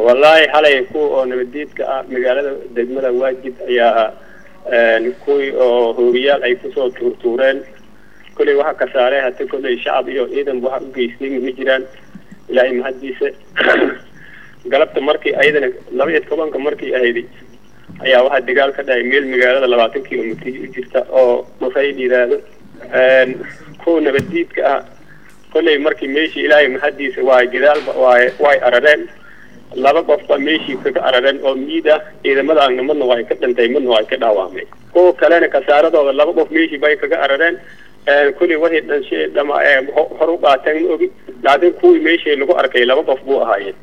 wallaahi xalay kuwa oo nabadiidka ah magaalada degmada waajid ayaa kuwii oo hoobiyaal ay kusoo tuurtuureen kolley waxa ka saaray hata kolley shacab iyo ciidan waxa u geystay ma jiraan ilaahay mahaddiisa galabta markii ayadana laba iyo tobanka markii ahayd ayaa waxaa dagaal ka dhacay meel magaalada labaatan kilomitr u jirta oo mafayl yidhaahdo kuwa nabadiidka ah kolley markii meeshii ilaahay mahaddiisa waay gadaalba waay way arareen laba qofba meeshii kaga arareen oo miid ah ciidamadaana madna way ka dhintay madna way ka dhaawacmay kuwa kalena kasaaradooda laba qof meeshii bay kaga arareen kolley waxay dhanshe dhama hor u qaateen ma ogi laakiin kuwii meeshii lagu arkay laba qof buu ahaayeen